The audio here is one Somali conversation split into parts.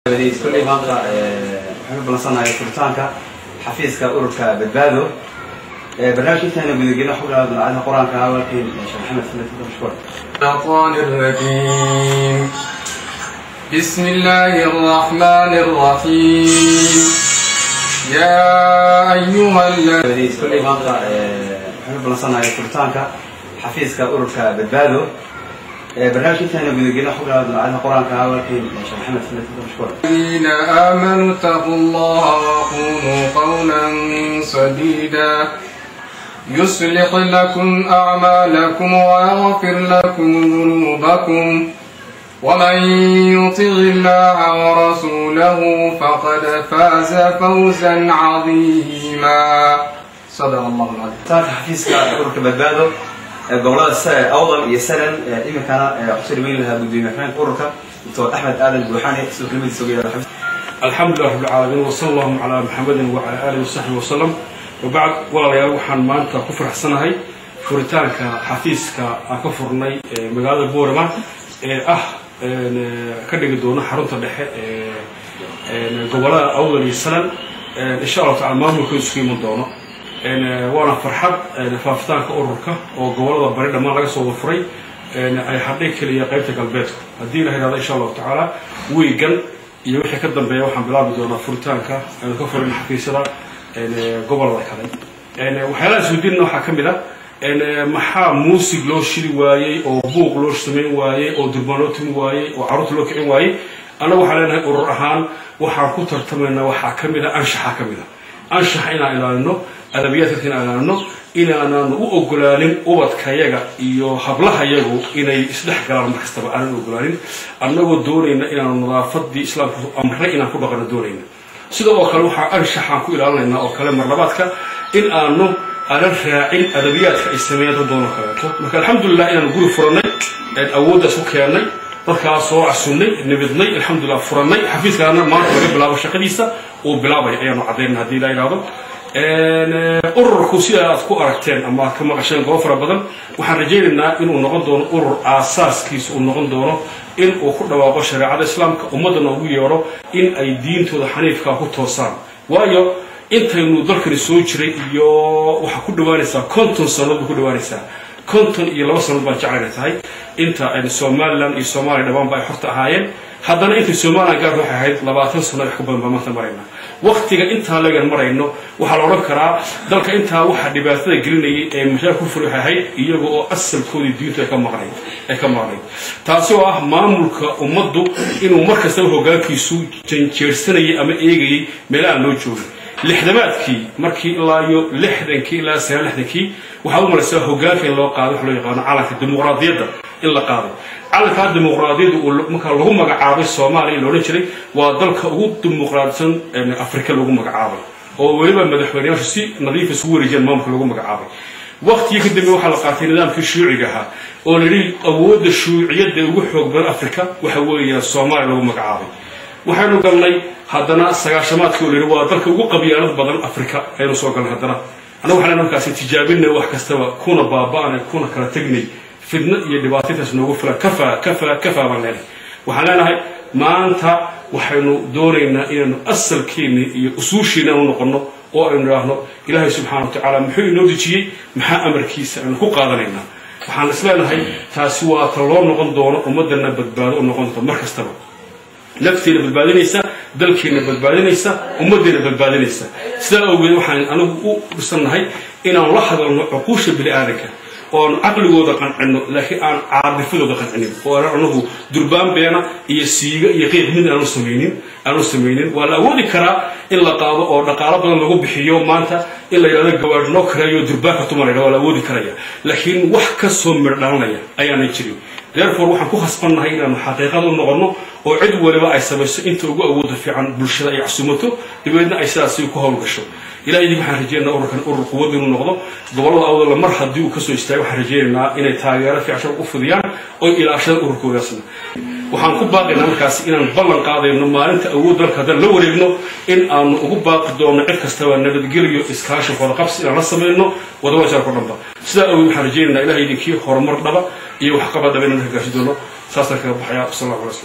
kulley maanta waxaynu balansanahay furitaanka xafiiska ururka badbaado barnaamijka intaana gudagelin waxu bilaaba dalaacadaha qur-aanka walaalkeen sheekh maxamed sallallahu mashkuur الشيطان الرجيم بسم الله الرحمن الرحيم يا أيها الذين kulley maanta waxaynu balansanahay furitaanka xafiiska ururka badbaado barnaamijka intaana gudagelin waxu bilaaba dalaacadaha qur-aanka walaalkeen sheekh maxamed sallallahu mashkuur آمنوا اتقوا الله وقولوا قولا سديدا يصلح لكم أعمالكم ويغفر لكم ذنوبكم ومن يطع الله ورسوله فقد فاز فوزا عظيما صدق الله العظيم furitaanka xafiiska ururka badbaado gobolada sa- awdal iyo salan iminkana kusoo dhaweyn lahaa gudoomiye xubeenka ururka doctor axmed aadan buuxaane sidoo kelmadiisa uga yeedha xafiiska الحمد لله رب العالمين وصلى الله على محمد وعلى آله وصحبه وسلم وبعد walaalayaal waxaan maanta ku faraxsanahay furitaanka xafiiska aan ka furnay ee magaalada boorama ee ah een, ka dhigi doono xarunta dhexe ee een, gobolada awdal iyo salan een, insha allahu tacala maamulka isku iman doono een, waana farxad een, faafitaanka ururka oo gobolada bari dhammaan laga soo wafuray een, ay hadhay keliya qaybta galbeedka haddii la yidhahdo insha allahu tacaala wiigan iyo wixii ka dambeeya waxaan bilaabi doonaa furitaanka aynu ka furin xafiisyada een, gobolada kale een, waxyaalaha isweydiinna waxaa ka mid a een, maxaa muusig loo shiri waayey oo buuq loo samayn waayey oo durbaan loo tumi waayey oo carruurta loo kicin waayey annaga waxaan leenahay urur ahaan waxaan ku tartamaynaa waxaa ka mid a anshaxa ka mid a anshaxa inaan ilaalino adabiyaadka inaan ilaalino inaanaan u ogolaanin ubadkayaga iyo hablahayagu inay isdhex galaan mar kastaba aanan ogolaanin annagoo doonayna inaanu nadaafadii islaamku amray inaan ku dhaqano doonayna sida oo kale waxaa anshaxaan ku ilaalinaynaa oo kale marlabaadka in aanu aanan raacin adabiyaadka ay sameeyaan dad doonoo kaleeto marka alxamdulilah inaanu guri furanay een awooddaas u keennay dadkaas soo casunnay nibidnay alxamdulilah furannay xafiiskaana maanta laga bilaabo shaqadiisa uu bilaabay ayaanu caddaynay haddii la yidhaahdo Een, eh, ururku sida aad ku aragteen ama aad ka maqasheen goobo fara badan waxaan rajaynaynaa inuu noqon doono urur aasaaskiisa uu noqon doono in uu ku dhawaaqo shareecada islaamka ummaddana ugu yeedho in ay diintooda xaniifkaa ku toosaan waayo intaynu dalkani soo jiray iyo waxaa ku dhawaanaysaa konton sannadood bay ku dhawaanaysaa konton iyo laba sannadood baan jeclayna tahay inta ay somalilan iyo soomaaliya dhammaanba ay xorta ahaayeen haddana intay somalilan gaar waxay ahayd labaatan sano wax ka badan baa maanta marayna waqtiga intaa lagan marayno waxaa la odhan karaa dalka intaa waxaa dhibaatada gelinayay ee mashaar ku furi waxay ahayd iyaga oo asalkoodii diintu ay ka maqnayd ay ka maqnayd taasi oo ah maamulka ummaddu inuu mar kastaba hoggaankiisu janjeersanayay ama eegayay meelahaan loo joogay lixdamaadkii markii ilaa iyo lixdankii ilaa sagaal lixdankii waxaa u malaysaa hoggaanka in loo qaaday wax loo yaqaano calanka dimuqraadiyadda in la qaaday calankaa dimuqraadiyadda uu markaa lagu magacaabay soomaaliya in la odhan jiray waa dalka ugu dimuqraadsan een, afrika lagu magacaabay oo weliba madaxweyneyaashu si nadiif isugu wareejiyeen maamulka lagu magacaabay waqtigii ka dambe waxaa la qaatay nidaamkii shuuciga ahaa oo la yidhi awoodda shuuciyadda ee ugu xoog badan afrika waxa weeyaan soomaaliya lagu magacaabay waxaynu galnay haddana sagaashamaadkii oo la yidhi waa dalka ugu qabyaalad badan afrika ayaynu soo galnay haddana annaga waxaan markaasi tijaabinay wax kastaba kuna baaba'anay kuna kala tegnay fidno iyo dhibaatataas noogu filan kafaa kafaa kafaa baan leenahay waxaan leenahay maanta waxaynu doonaynaa inaanu asalkeenni iyo usuushiina u noqonno oo aynu idhaahno ilaahay subxaana wa tacaala muxuu inoo dejiyey maxaa amarkiisa aynu ku qaadanaynaa waxaan is leenahay taasi waa ta loo noqon doono ummadana badbaado u noqon doonto mar kastaba nafteena badbaadinaysa dalkeena badbaadinaysa ummaddeena badbaadinaysa sidaa awgeed waxaan anigu u dhisannahay inaan la hadalno cuquusha bini aadanka oon caqligooda qancino laakiin aan caadifadooda qancinin oo aan anagu durbaan beena iyo siiga iyo qiiq mid aanu samaynin aanu samaynin waa la awoodi karaa in la qaado oo dhaqaalo badan lagu bixiyo maanta in la yidhahdo gawaadh noo kareeyo durbaanka tumanayna waa la awoodi karaya laakiin wax ka soo mir dhalanaya ayaanay jirin therefore waxaan ku khasbannahay inaanu xaqiiqada u noqonno oo cid waliba ay samayso inta ugu awooda fiican bulshada ay casumato dabeedna ay sidaasi ku howlgasho ilahay idin waxaan rajeynaynaa ururkan urur quwad inuu noqdo gobollada awdalla mar haddii uu kasoo istaago waxaan rajeynaynaa inay taageero fiican u fidiyaan oy ilaashada ururkoodaasna waxaan ku baaqaynaa markaasi inaan ballan qaadayno maalinta awood dalka haddaan la wareegno in aanu ugu baaqi doonno cid kastaba nabadgelyo iskaashi wadaqabsi inaan la samayno wadawajaarko dhanba sidaa awgeed waxaan rajeynaynaa ilahay idinkii horumar dhaba iyo waxqabad dhaba inaan hagaasi doono saasaan kaga baxayaa wasala allahu alay slam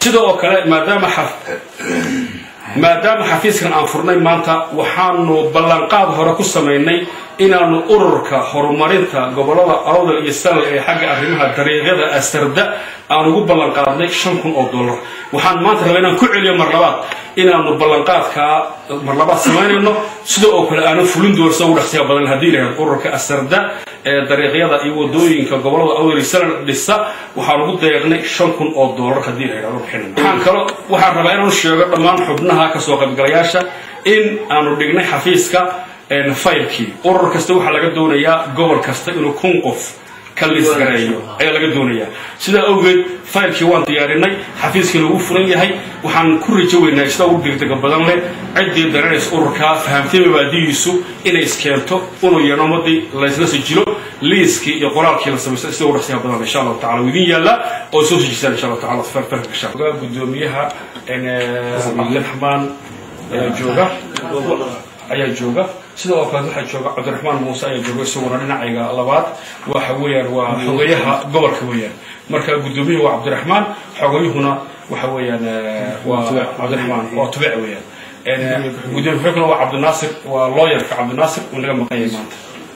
sida oo kale maadaama maadaama xafiiskan aan furnay maanta waxaanu ballanqaad hore ku samaynay inaanu ururka horumarinta gobolada awdal iyo sanal ee xagga arrimaha dariiqyada asarda aan ugu ballanqaadnay shan kun oo dollar waxaan maanta rabaa inaan ku celiyo mar labaad inaanu ballanqaadkaa mar labaad samaynayno sida oo kale aanu fulin doorsa ugu dhaqsiya badan haddii lahayd ururka asarda ee dariiqyada iyo wadooyinka gobolada awdal iyo sanal dhisa waxaan ugu deeqnay shan kun oo dollar haddii la yidhahdo bixinayno waxaan kalo waxaan rabaa inaanu sheego dhammaan xubnaha kasoo qaybgalayaasha in aanu dhignay xafiiska faylkii urur kasta waxaa laga doonayaa gobol kasta inuu kun qof ka liisgareeyo ayaa laga doonayaa sidaa awgeed faylkii waan diyaarinay xafiiskiina ugu furan yahay waxaan ku rajo weynaa sida ugu degdega badan leh ciddii daranaysa ururkaa fahamtay mabaadihiisu inay iskeento inuu yeedho ummadii laysla sijilo liiskii iyo qoraalkii la samaysto sida ugu dhaqsiyaha badan insha allahu tacala idin yaalla oo soo sijisaan insha allahu tacala farfarka gasha gudoomiyaha cabdiraxmaan ayaa jooga ayaa jooga sida oo kale waxaa jooga cabdiraxmaan muuse ayaa jooga isaguna dhinacayga labaad waxa weeyaan waa xogayaha gobolka weeyaan marka gudoomiyuhu waa cabdiraxmaan xogayuhuna waxa weeyaan waa cabdiraxmaan waa tubec weeyaan gudoomiye xogna waa cabdinaasir waa looyarka cabdinaasir uu naga maqan yahay maanta